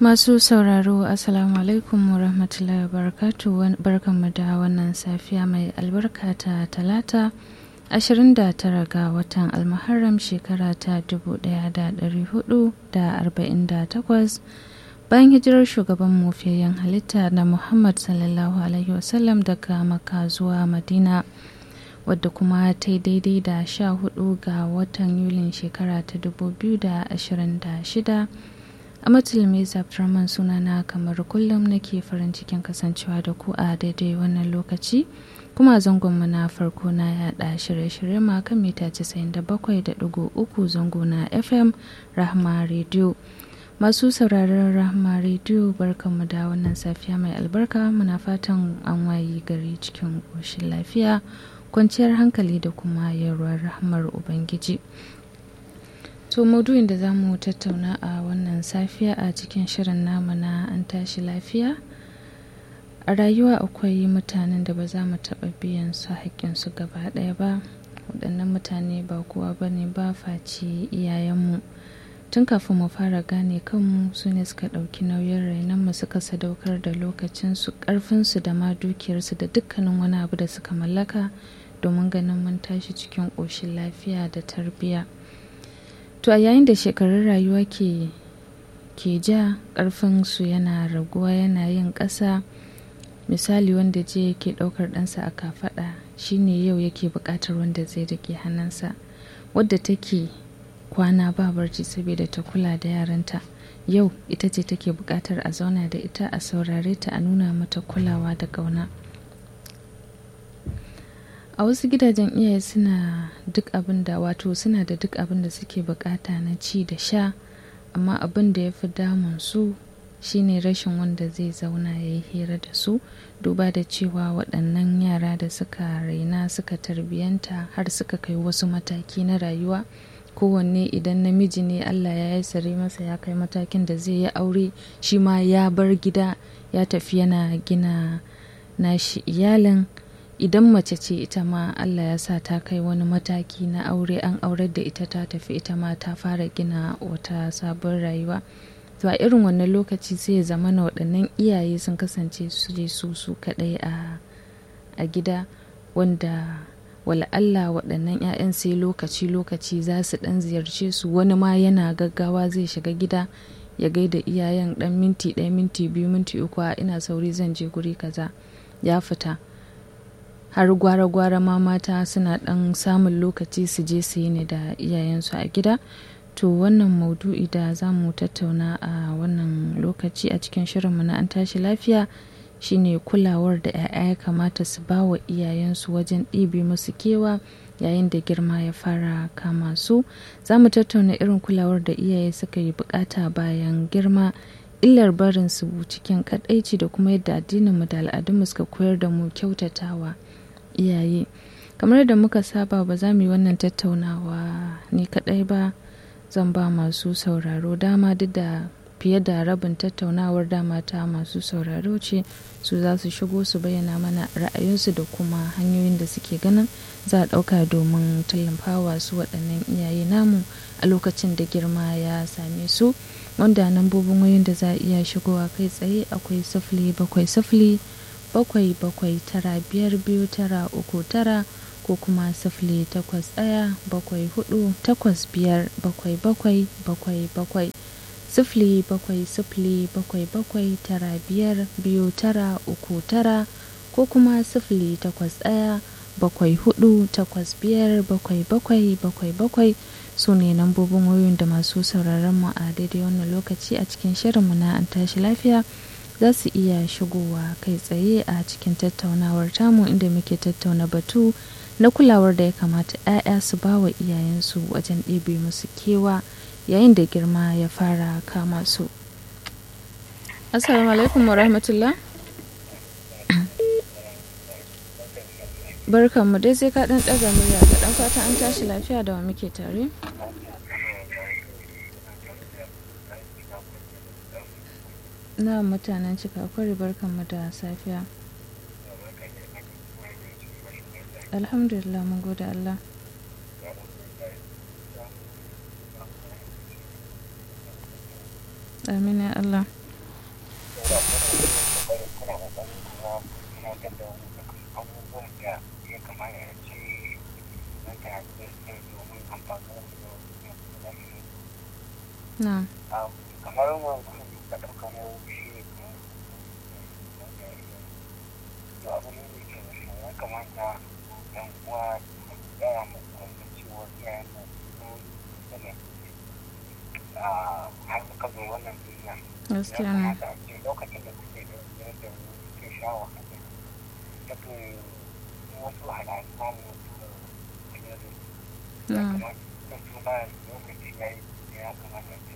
Masu sauraro Assalamu alaikum wa rahmatullahi wa barakatu barkanmu da wannan safiya mai albarka ta talata 29 ga watan almuharram shekara ta 1448 bayan hijirar shugaban mufiyayyen halitta na Muhammad sallallahu alaihi wasallam daga maka zuwa Madina wadda kuma ta yi daidai da 14 ga watan Yulin shekara ta 2026 a matulmi abdurrahman sunana kamar kullum nake farin cikin kasancewa da ku a daidai wannan lokaci kuma zangonmu na farko na yada shirye-shirye ma kan mita 97.3 zango na fm rahma radio masu sauraron rahma radio barkanmu da wannan safiya mai albarka muna fatan an wayi gari cikin ƙoshin lafiya kwanciyar hankali da kuma yarwar rahmar ubangiji To maudu'in da za mu tattauna a wannan safiya a cikin shirin namu na an tashi lafiya a rayuwa akwai mutanen da ba za mu taɓa biyan su haƙƙinsu gaba ɗaya ba waɗannan mutane ba kowa ba ne ba face iyayenmu tun kafin mu fara gane kanmu su ne suka ɗauki nauyin rainonmu suka sadaukar da lokacinsu ƙarfinsu da ma dukiyarsu da dukkanin wani abu da suka mallaka domin ganin mun tashi cikin ƙoshin lafiya da tarbiyya. To a yayin da shekarun rayuwa ke ke ja ƙarfinsu yana raguwa yana yin ƙasa misali wanda je yake ɗaukar ɗansa a kafaɗa shine yau yake buƙatar wanda zai rike hannunsa wadda take kwana ba barci saboda ta kula da yaranta yau ita ce take buƙatar a zauna da ita a saurare ta a nuna mata kulawa da ƙauna. a wasu gidajen iyaye suna duk abin da wato suna da duk abin da suke bukata na ci da sha amma abin da ya fi damun su shine rashin wanda zai zauna ya yi hira da su duba da cewa waɗannan yara da suka raina suka tarbiyanta har suka kai wasu mataki na rayuwa kowanne idan namiji ne allah ya yi sare masa ya kai matakin da zai yi aure shi ma ya bar gida ya tafi yana gina nashi iyalin idan mace ce ita ma Allah ya sa ta kai wani mataki na aure an aurar da ita ta tafi ita ma ta fara gina wata sabon rayuwa to a irin wannan lokaci sai ya zama na waɗannan iyaye sun kasance su je su su kaɗai a gida wanda wala Allah waɗannan 'ya'yan sai lokaci lokaci za su ɗan ziyarce su wani ma yana gaggawa zai shiga gida ya gaida iyayen ɗan minti ɗaya minti biyu minti uku a ina sauri zan je guri kaza ya fita har gwara-gwara ma mata suna ɗan samun lokaci su je su yi ne da iyayensu a gida to wannan maudu'i da za mu tattauna a wannan lokaci a cikin shirinmu na an tashi lafiya shine kulawar da 'ya'ya ya kamata su ba wa iyayensu wajen ɗibe musu kewa yayin da girma ya fara kama su za mu tattauna irin kulawar da iyaye suka yi bukata bayan girma illar barin su cikin kadaici da kuma yadda addininmu da al'adunmu suka koyar da mu kyautatawa iyaye kamar da muka saba ba za mu yi wannan tattaunawa ni kadai ba zan ba masu sauraro dama duk da fiye da rabin tattaunawar dama ta masu sauraro ce su za su shigo su bayyana mana ra'ayinsu da kuma hanyoyin da suke ganin za a ɗauka domin tallafawa su waɗannan iyaye namu a lokacin da girma ya same su wanda nambobin wayoyin da za a iya shigowa kai tsaye akwai sifili bakwai sifili bakwai bakwai tara biyar biyu tara uku tara ko kuma sifili takwas ɗaya bakwai hudu takwas biyar bakwai bakwai bakwai bakwai sifili bakwai sifili bakwai bakwai tara biyar biyu tara uku tara ko kuma sifili takwas ɗaya bakwai hudu takwas biyar bakwai bakwai bakwai bakwai su ne lambobin wayoyin da masu sauraron mu a daidai wannan lokaci a cikin shirinmu na an tashi lafiya za su iya shigowa kai tsaye a cikin tattaunawar tamu inda muke tattauna batu na kulawar da ya kamata 'ya'ya su ba wa iyayensu wajen ɗebe musu kewa yayin da girma ya fara kama su assalamu alaikum wa rahmatullah barkanmu dai sai ka ɗan ɗaga murya ga ɗan fata an tashi lafiya da wa muke tare na mutanen cika kwari barkanmu da safiya alhamdulillah mun gode Allah amin ya Allah kuna kokarin kuma kuna gada abubuwan da ya kamata ya ce na ta da domin amfani da na kamar wanzu da ɗauka na shi da abu ne da ke ya kamata yan uwa ya mu kwanta cewa iyayen mu sun ne har muka zo wannan duniya gaskiya ya ne kamata a ce lokacin da kuke da yadda kuke sha wahala da ke wasu halayen samu ya na kamata da su ba lokaci ya yi ya kamata ce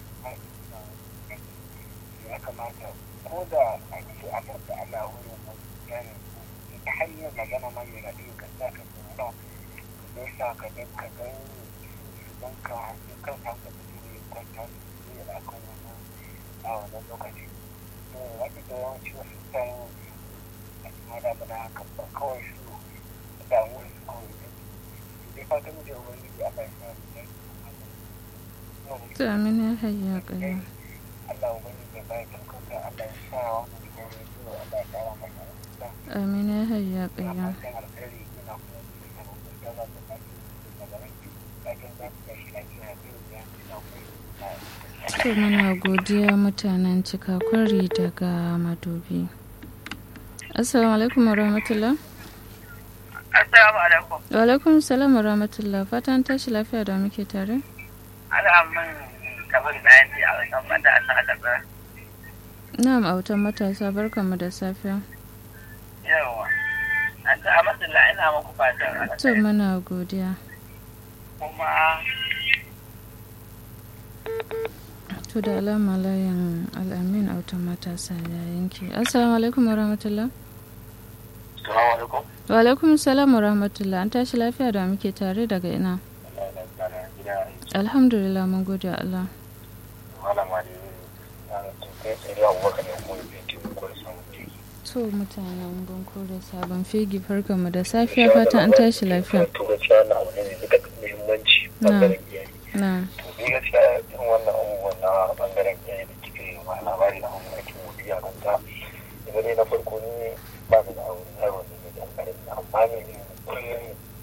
ya kamata ko da a ce a da Allah wurin wasu gane ta hanyar magana ma mai raɗi ka sa ka tsoro ka zai sa ka ga ka ga don ka kan sa ka fito ne kwanta su ne a kan wannan a wannan lokaci to wani da yawanci wasu kan a cikin da bana haka ba kawai su damu su kawai da su dai fatan da wani da Allah ya sa mu to amin ya hayya kaya Allah wani da bai tankauta Allah ya sa wani da ya zo Allah ya kara masa amin ya hayya kaya to muna godiya mutanen cikakwari daga madobi assalamu alaikum wa rahmatullah Assalamu alaikum. wa alaikum salam wa rahmatullah fatan tashi lafiya da muke tare Al'amun kamar bayani a wasan mata a sa gaba. na'am autan matasa barkanmu da safiya Yawa. An ta amatullah ina muku fatan to alkhairi. muna godiya kuma to da alama layin al'amin autan matasa ya yanke assalamu alaikum wa rahmatullah Assalamu alaikum. wa alaikum salam wa rahmatullah an tashi lafiya da muke tare daga ina alhamdulillah mun gode wa Allah Malama ne na kai tsaye abubakar ne kuma bai ke muku da samun jiki. to mutanen banko da sabon fegi farkanmu da safiya fatan an tashi lafiya To gaskiya na abu ne mai duka muhimmanci bangaren iyaye. na To ni gaskiya irin wannan abubuwan na bangaren iyaye da kike yi ma labari na wani ake godiya kan ta. Ina dai na farko ni ba ni da aure yaro ne da ɗan ƙarami amma ne ni kullum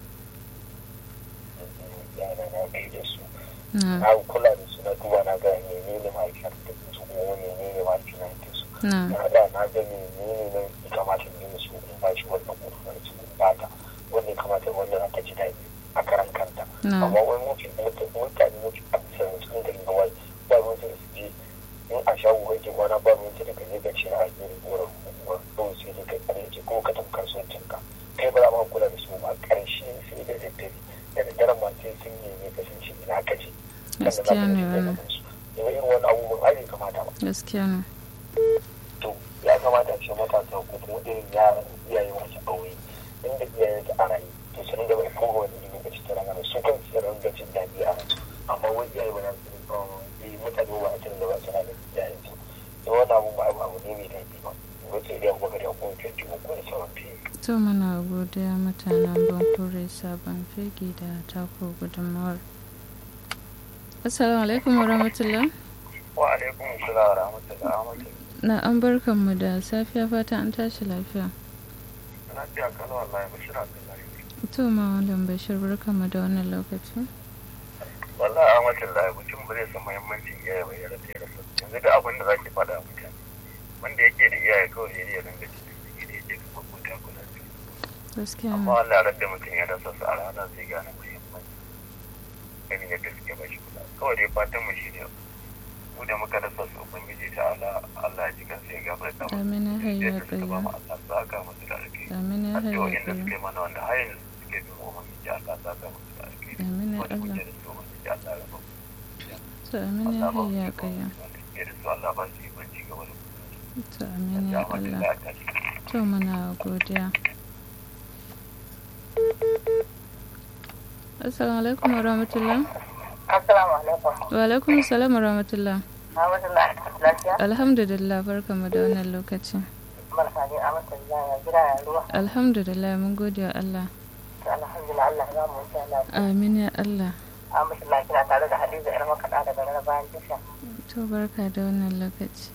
yana na bai da su. na Na kula da su na duba na ga menene mahaifiyar da su kuma menene mahaifiyar da su. na na da na ga menene ne ya kamata in yi su in ba shi wannan ƙofar su in ba ta wanda ya kamata wanda za ta ji daɗi a karan kanta na amma wani mutum mutane mutum a bisa cikin gari na wani ba ruwan su da su je in a shago kake kwana ba ruwan su da ka je ka ce a gari wurin kuma kawai sai dai ka kare ce ko ka tafi kasuwancin ka kai ba za ma kula da su ba ƙarshe sai da daddare da daddare ma sai sun nemi kasance ina ka je gaskiya ne wannan Yau irin wani abubuwan ai bai kamata ba gaskiya ne to ya kamata ce matasa ko kuma irin yaran iyaye masu aure inda iyayen su a rayu to su ringa bai kowa wani ilimi ga cikin rana su kan su ringa jin daɗi a ransu amma wani iyaye ba na su yi mutane ba a cikin da ba suna da iyayen su da wani abu ba abu ne mai daɗi ba wace idan kuma da kuma ke tuba ko da sauran fiye. to muna godiya mutanen bankure sabon fegi da tako gudunmawar assalamu alaikum wa rahmatullah wa alaikum salam wa rahmatullahi wa rahmatullahi na an barkanmu da safiya fatan an tashi lafiya na fiya kala wallahi bashir abdullahi to ma malam bashir barkanmu da wannan lokaci wallahi rahmatullahi mutum ba zai san muhimmancin iyaye ba ya rasa ya rasa yanzu da abin da zaki faɗa mutane wanda yake da iyaye kawai ya riya dinga cikin su da yake da mabuta kula da su gaskiya amma ne wallahi ran da mutum ya rasa su a rana zai gane muhimmanci ganin yadda suke ba shi kula kawai dai fatan mu shi ne mu da muka rasa su ubangiji ta Allah Allah ya ji kan sai gafarta mu amin ya hayya yadda suka ba mu kaya Allah saka musu da alkai amin ya hayya addu'o'in da kaya suke mana wanda har yanzu suke bin ubangiji Allah saka musu da alkai amin ya wanda Allah muke da su ubangiji Allah ya rabu to amin ya hayya kaya Allah ba su yi banci gaba da to amin ya Allah to muna godiya assalamu alaikum wa rahmatullah Assalamu alaikum. wa alaikum salam wa rahmatullah Alhamdulillah lafiya. alhamdulillah barkamu da wannan lokaci Barka dai a mata ya gida ya ruwa. alhamdulillah mun gode wa Allah To alhamdulillah Allah ya mu insha Allah. amin ya Allah A mata lafiya tare da Hadiza yar makaɗa daga nan bayan tasha. to barka da wannan lokaci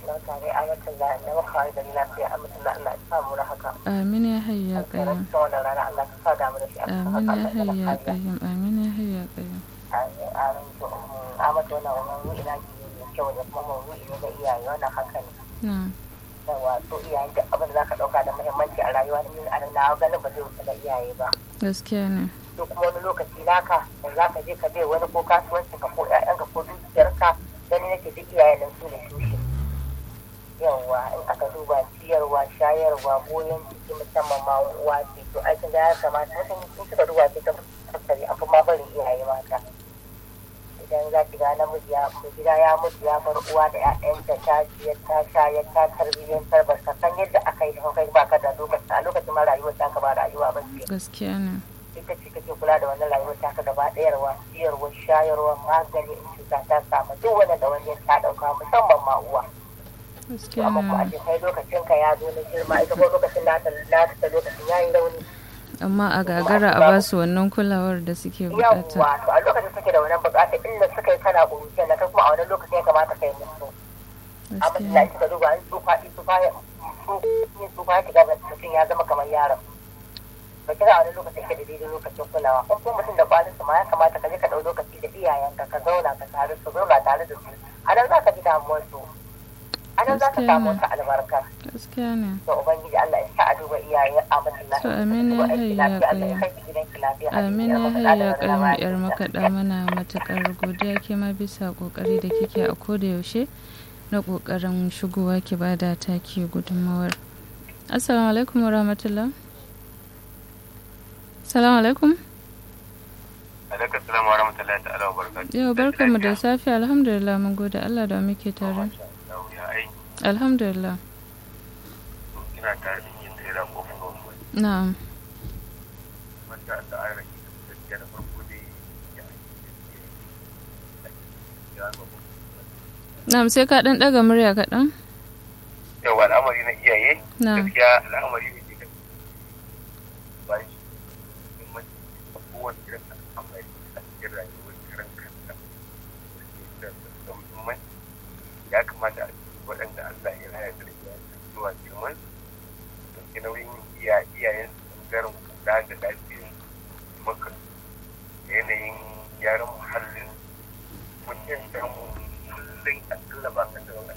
barka dai amatin da na maka da lafiya amatin da Allah ya samu na haka amin ya hayya qayyum ta wannan rana Allah ka sa damu da shi a cikin amin ya haka hayya qayyum amin ya hayya qayyum amin to amatin wannan wannan ru'i na ji ne kyau da kuma mawuyi ne na iyaye wannan haka ne na'am yawa to iyaye duk abin da zaka dauka da muhimmanci a rayuwa ne a na ganin ba zai wuce da iyaye ba gaskiya ne to kuma wani lokaci naka da za ka je ka bai wani ko kasuwancin ka ko ƴaƴanka ko dukiyarka gani nake duk iyayen nan su ne tushe yawwa in aka duba ciyarwa shayarwa goyon ciki musamman ma uwa ce to aikin da ya kamata mutum in suka duba ce ta fuskari an fi ma barin iyaye mata idan za ki ga namiji ya gida ya mutu ya bar uwa da ƴaƴanta ta ciyar ta shayar ta tarbiyyantar ba ka san yadda aka yi kai ba ka da lokaci a lokacin ma rayuwar ta ka ba rayuwa ba ce gaskiya ne ita ce kake kula da wannan rayuwar taka gaba ɗayarwa ciyarwa shayarwa magani in cuta ta samu duk wani da wani ta ɗauka musamman ma uwa gaskiya amma ko a ne ce kai lokacin ka ya zo na girma ita ko lokacin nata nata ta lokacin yayi rauni amma a gagara a ba su wannan kulawar da suke bukata yawwa to a lokacin suke da wannan bukata inda suka yi kana ƙuruciyar na kai kuma a wannan lokacin ya kamata kai musu amma ina gaskiya kika duba an tsufa in tsufa ya in tsufa ya shiga mutum ya zama kamar yaron ba kira wani lokacin ke da daidai lokacin kulawa in kuma mutum da kwanin su ma ya kamata ka je ka ɗau lokaci da iyayenka ka zauna ka tare su zauna tare da su a nan za ka ji damuwar su a nan za ka Gaskiya samu ne. wata albarka gaskiya ne to ubangiji Allah ya sa a duba iyaye a mutum To, amin ya hayya Allah ya qayyum. kai ki gidanki lafiya amin ya hayya kayan yar makaɗa mana matuƙar godiya ke ma bisa ƙoƙari da kike a koda yaushe na ƙoƙarin shigowa ki bada taki gudunmawar assalamu alaikum wa rahmatullah assalamu alaikum alaikum salam wa rahmatullahi ta'ala wa barakatuh yau barkanmu da safe alhamdulillah mun gode Allah da muke tare ya aiki alhamdulillah ina tare da yin tsira ko kuma na'am wanda da an rage gaskiya da farko dai ya ya na'am sai ka ɗan ɗaga murya kaɗan yau al'amari na iyaye na'am gaskiya al'amari ne ke ba shi muhimmanci a kowane irin al'amari a cikin rayuwar karan kanta da da muhimmanci ya kamata a cikin waɗanda Allah ya raya da ya zuwa girman dauki nauyin iya iyayen su ɓangaren kula da lafiyar maka da yanayin gyaran muhallin mutum da mu kullum a tallaba ka da wani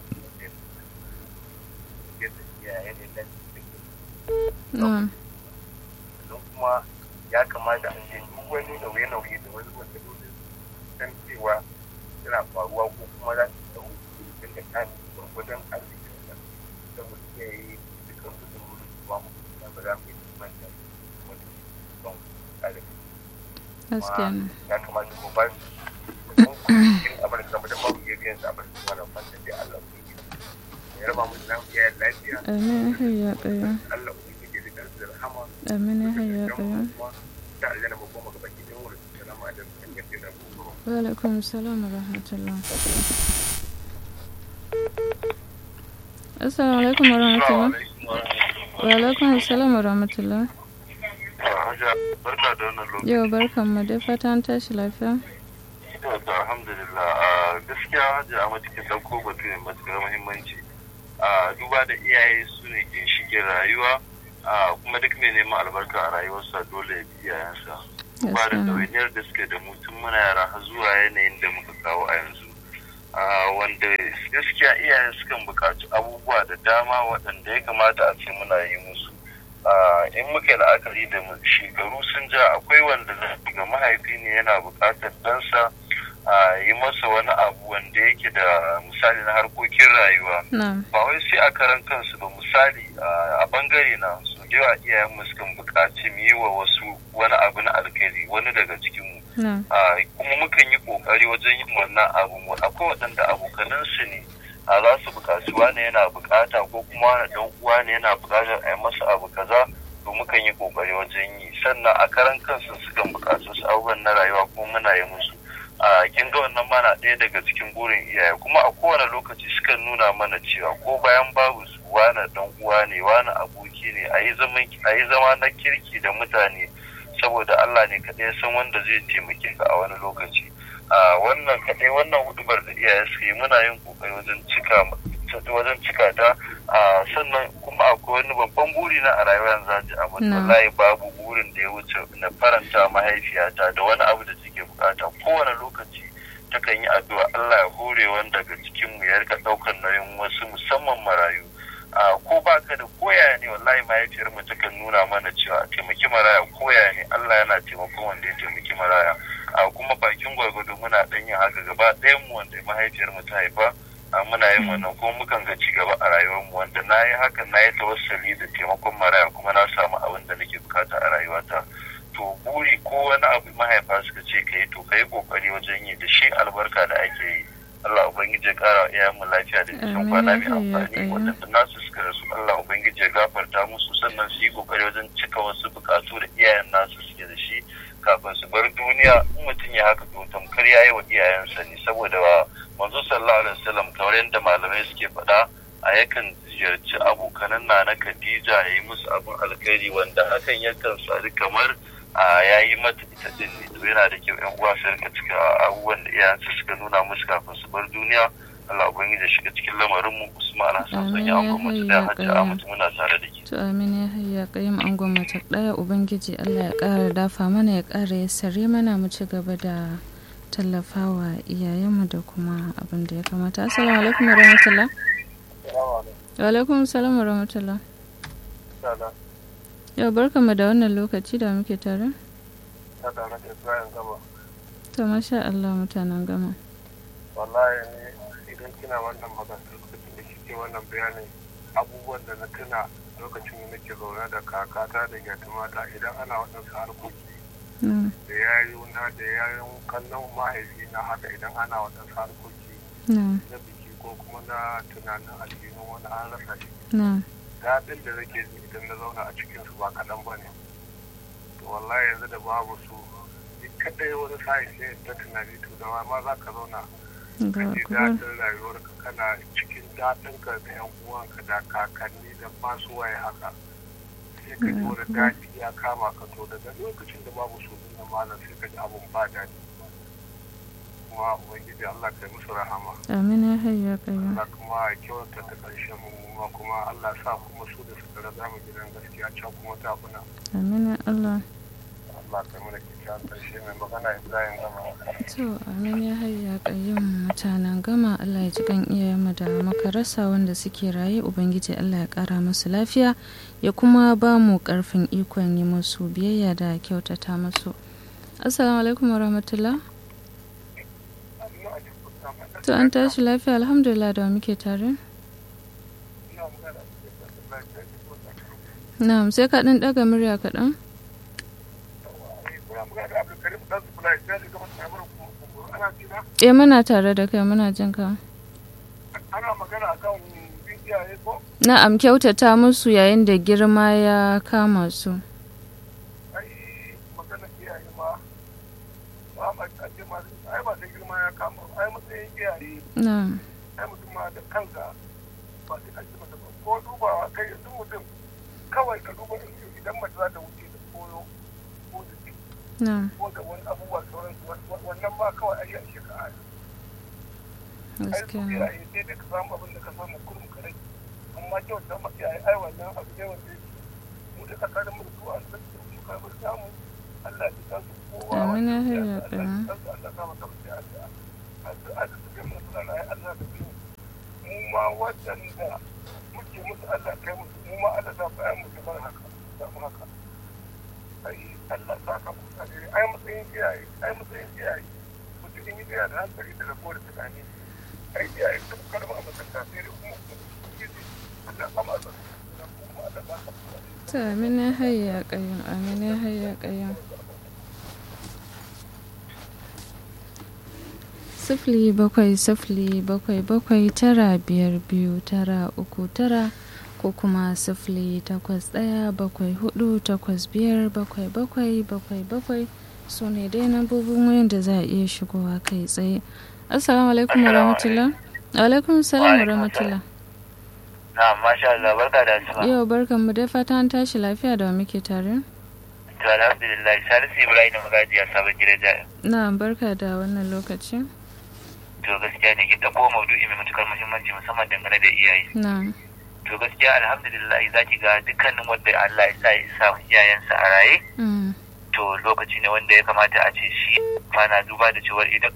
yadda iyayen da lafiyar na'am sannan kuma ya kamata a ce duk wani nauye-nauye da wani matsalolin san cewa suna faruwa ko kuma za su tsawo daga kan gwargwadon arzikin da saboda iya yi dukkan gudun ruwa mu da ba za mu yi manta wani ban tsare gaskiya ne ya kamata ko ba su don cikin abin da saboda babu iya biyan sa abin da wannan fanta da Allah ku yi ya raba mu da lafiya lafiya amin ya hayya qayyum Allah ku yi da kansu da rahama amin ya hayya qayyum da aljanna ba kuma gaba ki dan wurin salamu alaikum kan yadda da ku wa alaikum assalam wa rahmatullah assalamu alaikum wa rahmatullah wa alaikum assalam wa rahmatullah barka da wannan lokaci yau barkan mu dai fata an tashi lafiya da alhamdulillah a gaskiya hajji amma cikin dauko batu ne matuƙar muhimmanci a duba da iyaye su ne ginshiƙin rayuwa a kuma duk mai neman albarka a rayuwarsa dole ya bi iyayensa ba da gaskiya ne ɗawainiyar da suke da mutum muna yara har zuwa yanayin da muka kawo a yanzu Ah, wanda gaskiya iyayen sukan buƙaci abubuwa da dama waɗanda ya kamata a ce muna yi musu Ah, in muka yi la'akari da mu- shekaru sun ja akwai wanda za ga mahaifi ne yana buƙatar ɗansa a yi masa wani abu wanda yake da misali na harkokin rayuwa na'am ba wai sai a karan kansu ba misali a a bangare na su da yawa iyayenmu sukan buƙaci mu yi wa wasu wani abu na alkhairi wani daga cikinmu na'am a kuma mukan yi kokari wajen yin wannan abu mu akwai waɗanda abokanan su ne a za su buƙaci wani yana buƙata ko kuma wani ɗan uwa ne yana buƙatar a yi masa abu kaza to mukan yi kokari wajen yi sannan a karan kansu sukan buƙaci wasu abubuwan na rayuwa ko muna yi musu a kin ga wannan mana ɗaya daga cikin burin iyaye kuma a kowane lokaci sukan nuna mana cewa ko bayan babu su wani ɗan uwa ne wani aboki ne a yi zama na kirki da mutane saboda Allah ne kaɗai ya san wanda zai taimake ka a wani lokaci a wannan kaɗai wannan hudubar da iyaye suka yi muna yin kokari wajen cika wajen cika ta sannan kuma akwai wani babban buri na a rayuwar zaji a wallahi babu burin da ya wuce na faranta mahaifiyata da wani abu da take bukata kowane lokaci takan yi addu'a Allah ya hore wanda daga cikin mu ya rika daukar nauyin wasu musamman marayu ko baka da koya ne wallahi mahaifiyar mu takan nuna mana cewa a taimaki maraya koya ne Allah yana taimakon wanda ya taimaki maraya a kuma bakin gwargwado muna dan yin haka gaba ɗayan mu wanda mahaifiyar mu ta haifa muna yin wannan kuma mukan ga ci gaba a rayuwar mu wanda na yi hakan na yi tawassali da taimakon maraya kuma na samu abin da nake bukata a rayuwata to buri ko wani abu mahaifa suka ce ka yi to ka yi kokari wajen yi da shi albarka da ake yi Allah Ubangiji ya kara wa iyayenmu lafiya da cikin kwana mai amfani waɗanda nasu suka rasu Allah Ubangiji ya gafarta musu sannan su yi kokari wajen cika wasu bukatu da iyayen nasu suke da shi kafin su bar duniya in mutum ya haka to tamkar ya yi wa iyayensa ne saboda manzo sallallahu alaihi wasallam kamar yadda malamai suke faɗa a yakan ziyarci abokanan na na Khadija ya yi musu abin alkhairi wanda hakan yakan sadu kamar a ya yi mata ita din ne to yana da kyau yan uwa su rika cika abubuwan da iyayensu suka nuna musu kafin su bar duniya Allah ubangiji ya shiga cikin lamarin mu Usman Hassan sun yi angon mace da hajji Ahmad muna tare da ke to amin ya hayya qayyim angon mace daya ubangiji Allah ya ƙara dafa mana ya ƙara ya sare mana mu ci gaba da tallafawa iyayenmu da kuma abin da ya kamata assalamu alaikum warahmatullah wa alaikum assalam warahmatullah yau barkamu da wannan lokaci da muke tare to masha Allah mutanen gama wallahi ne idan kina wannan magana lokacin da kike wannan bayanin abubuwan da na tuna lokacin da nake zaune da kakata da gyatumata idan ana waɗansu harkoki da yayuna da yayin kallon mahaifi na haka idan ana waɗansu harkoki na biki ko kuma na tunanin aljihun wani an rasa shi daɗin da nake ji idan na zauna a cikin su ba kaɗan ba ne to wallahi yanzu da babu su ni kaɗai wani sa'in sai ta tunani to da ma za ka zauna ka ji daɗin rayuwarka kana cikin daɗinka da yan uwanka da kakanni da masu waye haka sai ka ji wani daɗi ya kama ka to daga lokacin da babu su din malam sai ka ji abun ba daɗi kuma ubangiji Allah kai musu rahama amin ya hayya kayyum Allah kuma ya kyauta ta ƙarshen mu kuma Allah sa kuma su da suka raza mu gidan gaskiya can kuma ta kuna amin ya Allah Allah kai mana kyakkyawan ƙarshe mai magana Ibrahim Gama to amin ya hayya kayyum mutanen gama Allah ya ji kan iyayenmu da muka rasa wanda suke raye ubangiji Allah ya ƙara musu lafiya ya kuma ba mu ƙarfin ikon yi musu biyayya da kyautata musu assalamu alaikum warahmatullah to an tashi lafiya alhamdulillah da muke tare na'am sai ka ɗan ɗaga murya kaɗan eh muna tare da kai muna jin ka ana magana akan iyaye ko na'am kyautata musu yayin da girma ya kama su ai magana iyaye ma ba ma a ce ma ai ba sai girma ya kama ai matsayin iyaye na'am ai mutum ma da kanka ba sai an ji masa ba ko dubawa kai yanzu mutum kawai ka duba idan mace za ta wuce da koyo ko da ciki na'am ko da wani abubuwa sauran wannan ba kawai ai yashe ka ai ai su gaskiya iyaye sai dai ka samu abin da ka samu kurum ka rage amma kyau ta ma iyaye ai wannan abu ne wanda yake mu da tsakanin mu da su an san su mu karɓar samu Allah ya san su kowa Amin ya wanda hayya Allah ya ƙayyum. san su Allah ya maka mutu addu'a addu'a da suke mu suna na Allah da su mu ma waɗanda muke musu Allah kai musu mu ma Allah za ku ayi mu kamar haka samu haka ai Allah sa ka musu alheri ai matsayin iyaye ai matsayin iyaye mutum in yi tsaya da hankali da rabo da tunani ai iyaye sun karɓa a matsanta sai dai kuma ubangiji Allah ba ma sa kuma Allah ba ka to amin ya hayya kayyum amin ya hayya kayyum sifili bakwai sifili bakwai bakwai tara biyar biyu tara uku tara ko kuma sifili takwas ɗaya bakwai hudu takwas biyar bakwai bakwai bakwai bakwai su ne dai nambobin wayan da za a iya shigowa kai tsaye assalamu alaikum wa rahmatullah alaikum salam wa rahmatullah na masha Allah barka da asuba yau barkan mu dai fata an tashi lafiya da wa muke tare to alhamdulillah salisu ibrahim magajiya sabon gidan jaya na barka da wannan lokaci to gaskiya ne kin ɗauko maudu'i mai matukar muhimmanci musamman dangane da iyaye na'am to gaskiya alhamdulillah za ki ga dukkanin wanda Allah ya sa ya sa iyayensa a raye Mm. to lokaci ne wanda ya kamata a ce shi mana duba da cewar idan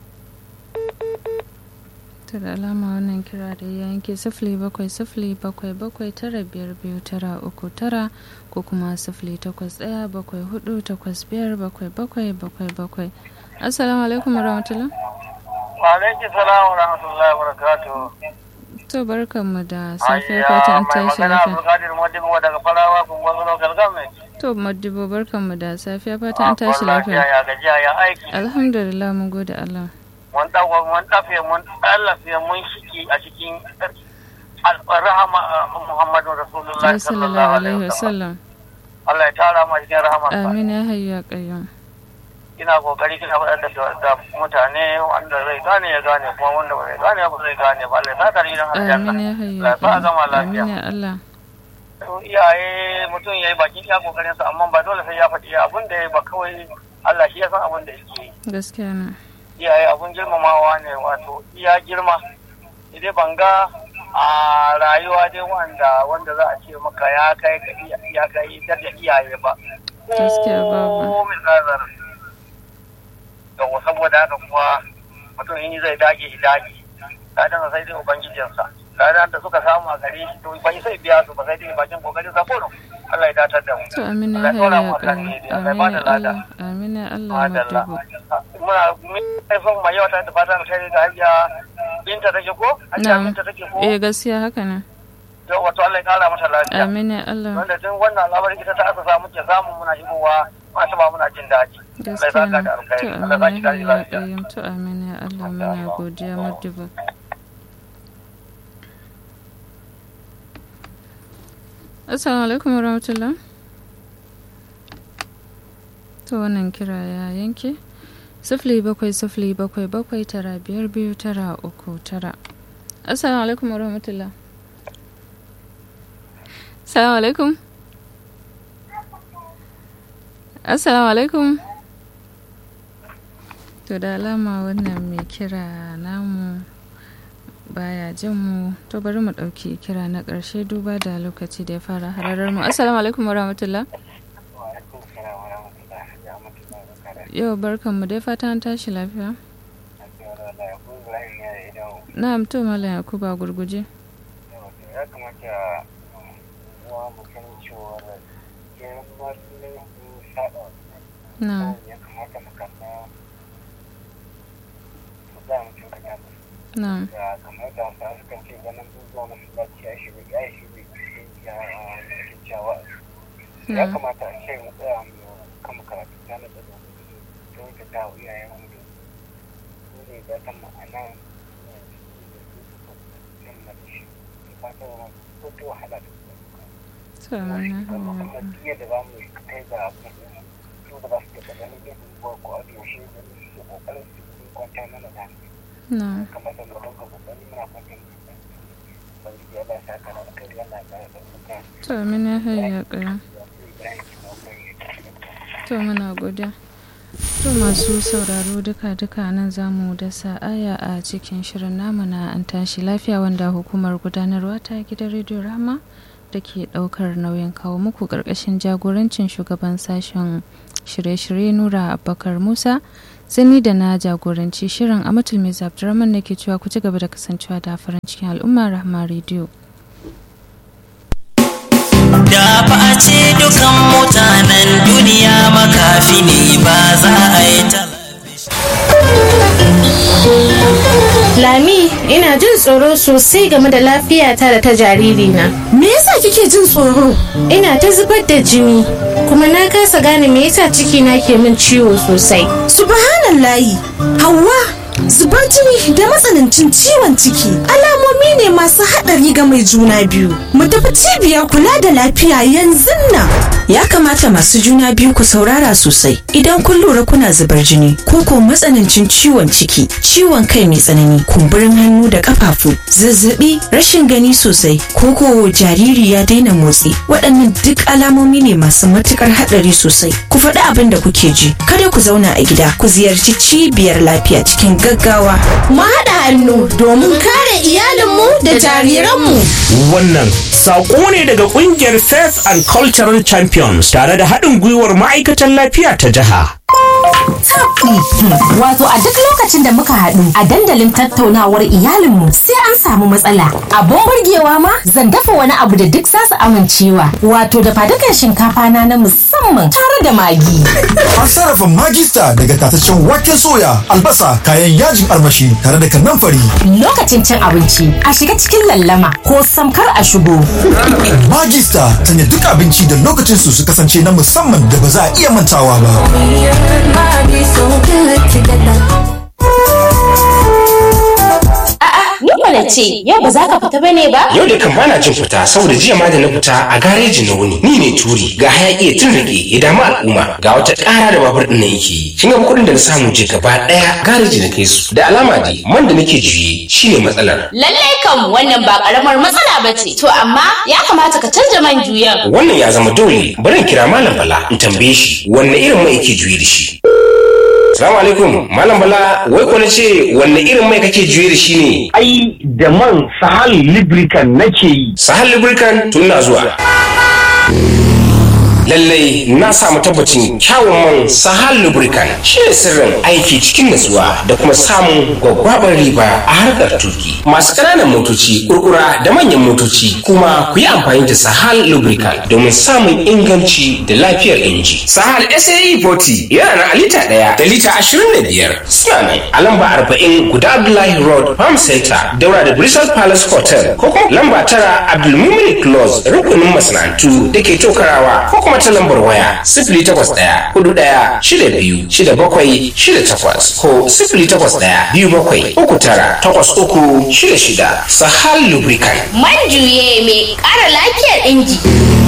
ta da alama wannan kira da ya yanke sifili bakwai sifili bakwai bakwai tara biyar biyu tara uku tara ko kuma sifili takwas ɗaya bakwai hudu takwas biyar bakwai bakwai bakwai bakwai assalamu alaikum warahmatullah wa alaikum salam wa rahmatullahi wa barakatuh to barkanmu da safiya fata an mai tashi magana lafiya abdulkadir modibo daga farawa kungon local government to madibo barkanmu da safiya fata an tashi lafiya lafiya ya gajiya ya aiki alhamdulillah mun gode Allah mun dawo mun dafe mun tsallafe mun shiki a cikin al- rahama uh, muhammadu rasulullahi sallallahu alaihi wasallam Allah ya tara mu a cikin rahama amin ya hayyu ya qayyum ina kokari kina faɗar da, da mutane wanda zai gane ya gane kuma wanda ba zai gane ba zai gane ba Allah ya saka ni dan aljanna amin ya hayyu Allah ya ya sa a gama qayyum amin lafiya ya Allah to iyaye mutum ya yi bakin iya kokarin sa amma ba dole sai ya faɗi abin da ya yi ba kawai Allah shi ya san abin da yake yi gaskiya na iyaye abun girmamawa ne wato iya girma idan ban ga a rayuwa dai wanda wanda za a ce maka ya kai ga iya- ya kai da iyaye ba Gaskiya babu. ko min nazar yawa saboda haka kuma mutum in zai dage shi dage ladan sai dai ubangijinsa ladan da suka samu a gare shi to bai sai biya su ba sai dai bakin kokarin sa kullum Allah ya datar da mu to amin ya Allah ya hayyu ɗora ya mu a kan qayyum daidai. Allah ya amin bada ya lada. Allah amin ya Allah Madalla. madibo Muna mun son mai yawa ta da fatan kai da hajiya binta take ko? Hajiya na'am binta take ko? eh gaskiya haka ne To wato Allah ya kara mata lafiya. amin ya Allah Wanda tun wannan al'amari ita ta aka samu ke samu muna shigowa masu ba muna jin daɗi. Allah ya gaskiya saka ne da alkhairi. to Allah ya amin saki ya hayyu kari ya lafiya. qayyum to amin ya Allah muna godiya madibo assalamu alaikum warahmatullah to wannan kira ya yanke sifili bakwai sifili bakwai bakwai tara biyar biyu tara uku tara assalamu alaikum warahmatullah assalamu alaikum assalamu alaikum to da alama wannan mai kira namu baya jin mu to bari mu ɗauki kira na ƙarshe duba da lokaci da ya fara hararar mu assalamu alaikum warahmatullah yau barkan mu dai fata an tashi lafiya na'am to malam yakuba gurguje Ya kamata uwa mu san cewa girman laifin saɗa na'am ya kamata mu kalla su za mu cin kanya musu. na'am da kamar da sa sukan ce ganin zuwa masallaci ya shi ya shi ya kyakkyawa ya na'am kamata a ce mu tsaya mu kama karatu ta na da ta wuce ta wa iyayen mu da su ne da ta ma'ana fata wa ko ta wahala da to amin ya kuma hayyu kuma duk yadda za mu kai ga abin da su ba za su taɓa ganin yin ko ko a yaushe da su kokarin su kwanta mana da hankali na'am kamar da mutum ka kokari muna fatan ubangiji Allah ya saka da kai Allah ya kara da muka to amin ya hayyu ya qayyum to muna godiya to masu sauraro duka-duka nan za mu dasa aya a cikin shirin namu na an tashi lafiya wanda hukumar gudanarwa ta gidan rediyo rama da ke daukar nauyin kawo muku karkashin jagorancin shugaban sashen shirye-shirye nura abubakar musa sani da na jagoranci shirin amatul mai abdurrahman da ke cewa ku ci gaba da kasancewa da farin cikin al'umma rahama rediyo Da ba a ce dukan mutanen duniya makafi ne ba za a yi talabishin. Lami, ina jin tsoro sosai game da lafiyata da ta jaririna. Me yasa kike jin tsoro? Ina ta zubar da jini, kuma na kasa gane me yasa cikina ke min ciwo sosai. Subhanallahi, Hauwa, zubar jini da matsanancin ciwon ciki alamomi ne masu haɗari ga mai juna biyu. Mu tafi cibiyar kula da lafiya yanzu nan. Ya kamata masu juna biyu ku saurara sosai idan kun lura kuna zubar jini ko ko matsanancin ciwon ciki, ciwon kai mai tsanani, kumburin hannu da kafafu, zazzabi, rashin gani sosai ko ko jariri ya daina motsi. Waɗannan duk alamomi ne masu matukar haɗari sosai. Ku faɗi abin da kuke ji. Kada ku zauna a gida, ku ziyarci cibiyar lafiya cikin gaggawa. Mu haɗa hannu domin kare iyalinmu da jariranmu. Wannan saƙo ne daga ƙungiyar Faith and Cultural Champions tare da haɗin gwiwar ma'aikatan lafiya ta jiha. Wato a duk lokacin da muka haɗu a dandalin tattaunawar iyalinmu sai an samu matsala. Abun burgewa ma zan dafa wani abu da duk za su amincewa. Wato da fadukan shinkafa na na musamman tare da magi. An sarrafa magista daga tataccen waken soya, albasa, kayan yajin armashi tare da kanamfari. Lokacin cin abinci a shiga cikin lallama ko samkar a shigo. Magista sanya duk abinci da lokacin su su kasance na musamman da ba za a iya mantawa ba. Ni mana ce, yau ba za ka fita bane ba? Yau da kan bana jin fita saboda jiya ma da na fita a gareji na wuni. Ni ne turi ga hayaki ya tun rage ya damu al'umma ga wata ƙara da babur ɗin nan yake. Kin ga kuɗin da na samu je gaba ɗaya gareji na kai su. Da alama dai man da nake juye shine matsalar. Lallai kam wannan ba karamar matsala ba ce. To amma ya kamata ka canja man juyan. Wannan ya zama dole bari in kira Malam Bala in tambaye shi wanne irin mai yake juye da shi. Salamu alaikum, Malam Bala, wai ko ce wanne irin mai kake juye da shi ne? Ai, da man Sahal Lubricant nake yi. Sahal Lubricant tun na zuwa. lallai na samu tabbacin kyawun man sahal lubricant shi ne sirrin aiki cikin natsuwa da kuma samun gwaggwabar riba a harkar tuki masu ƙananan motoci kurkura da manyan motoci kuma ku yi amfani da sahal lubricant domin samun inganci da lafiyar inji sahal sae 40 yana na lita ɗaya da lita ashirin da biyar suna nan a lamba arba'in guda abdullahi road farm center daura da bristol palace hotel ko kuma lamba tara abdulmumin close rukunin masana'antu da ke tokarawa ko kuma ta lambar waya sifili takwas ɗaya hudu ɗaya shida biyu shida bakwai shida takwas ko sifili takwas ɗaya biyu bakwai uku tara takwas uku shida shida sahal lubricant. Man juye mai ƙara lafiyar inji.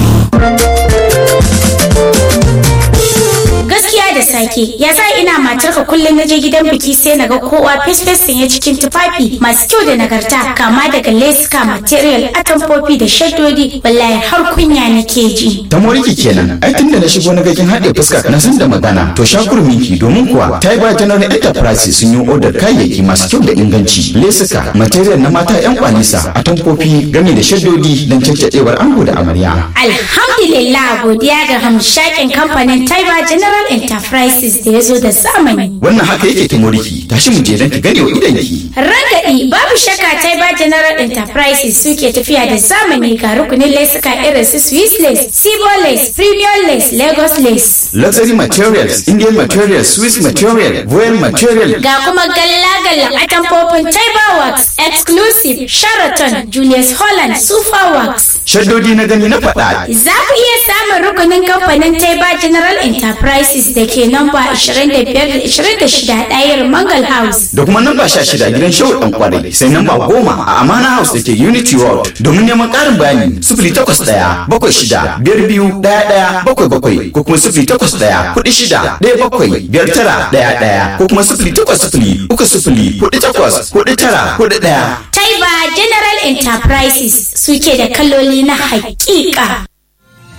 gaskiya da sake ya sa ina matarka kullum na je gidan biki sai na ga kowa fesfes sanye cikin tufafi masu kyau da nagarta kama daga leska material atamfofi da shaddodi wallahi har kunya nake ji ta moriki kenan ai tunda na shigo na gakin haɗe fuska na san da magana to shakurminki domin kuwa ta yi ba general enterprise sun yi odar kayayyaki masu kyau da inganci lesuka material na mata yan kwanisa atamfofi game da shaddodi don cancacewar ango da amarya alhamdulillah godiya ga hamshakin kamfanin taiba general enterprises da ya zo da zamani wannan haka yake ta moriki tashi mu je don ki gane wa idanki ragadi babu shakka taiba general enterprises suke tafiya da zamani ga rukunin lesuka irin su swiss lace sibo lace premium lace lagos lace luxury materials indian materials swiss material royal material ga kuma galla-gallan atamfofin taiba works exclusive sheraton julius holland super works shaddodi na gani na faɗa za ku iya samun rukunin kamfanin taiba general enterprises da ke namba 25-26 ɗayar mangal house da kuma namba 16 gidan shehu ɗan kwarai sai namba 10 a amana house da ke unity road domin neman ƙarin bayani 08 bakwai shida biyar biyu ɗaya ɗaya bakwai bakwai ko kuma 08 kuɗi shida ɗaya bakwai biyar tara ɗaya ɗaya ko kuma 08 uku sifili kuɗi takwas kuɗi tara kuɗi ɗaya. Taiba General Enterprises suke da kaloli na haƙiƙa.